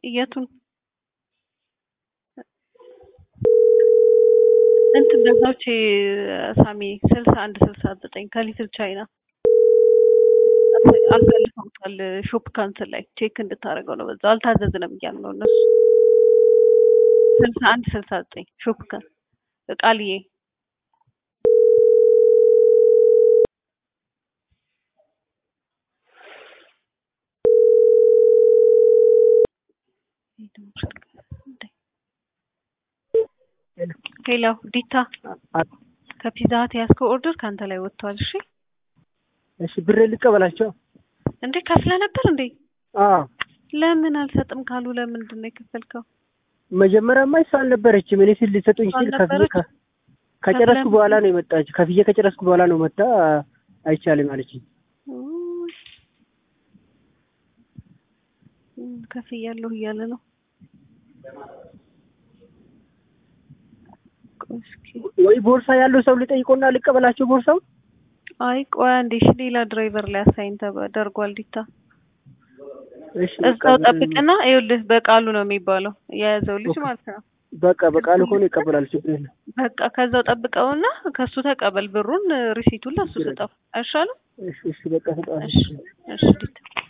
የቱን እንትን በዛች ሳሚ ስልሳ አንድ ስልሳ ዘጠኝ ከሊትል ቻይና አሳልፈውታል። ሾፕ ካንስል ላይ ቼክ እንድታደርገው ነው። በዛው አልታዘዝንም እያሉ ነው እነሱ። ስልሳ አንድ ስልሳ ዘጠኝ ሾፕ ካን ቃልዬ ሄሎ ዲታ ከፒዛ ሀት ያዝከው ኦርደር ከአንተ ላይ ወጥቷል። እሺ እሺ ብሬ ልቀበላቸው እንዴ ከፍለ ነበር እንዴ? አዎ ለምን አልሰጥም ካሉ ለምንድን ነው የከፈልከው? መጀመሪያማ እሷ አልነበረችም። እኔ ስል ሊሰጡኝ ሲል ከፍዬ አልነበረችም? ከጨረስኩ በኋላ ነው የመጣች። ከፍዬ ከጨረስኩ በኋላ ነው መጣ አይቻልም አለችኝ። ከፍያለሁ እያለ ነው። ቆይ እስኪ ወይ ቦርሳ ያለው ሰው ልጠይቆና ልቀበላቸው ቦርሳው። አይ ቆይ አንዴ እሺ፣ ሌላ ድራይቨር ላይ አሳይን ተደርጓል። ዲታ እሺ እዛው ጠብቅና፣ ይኸውልህ በቃሉ ነው የሚባለው የያዘው ልጅ ማለት ነው። በቃ በቃሉ ከሆነ ይቀበላል፣ ችግር የለም። በቃ ከዛው ጠብቀውና ከሱ ተቀበል ብሩን፣ ሪሲቱን ለሱ ስጠው አይሻልም? እሺ እሺ በቃ ተጣ እሺ እሺ ዲታ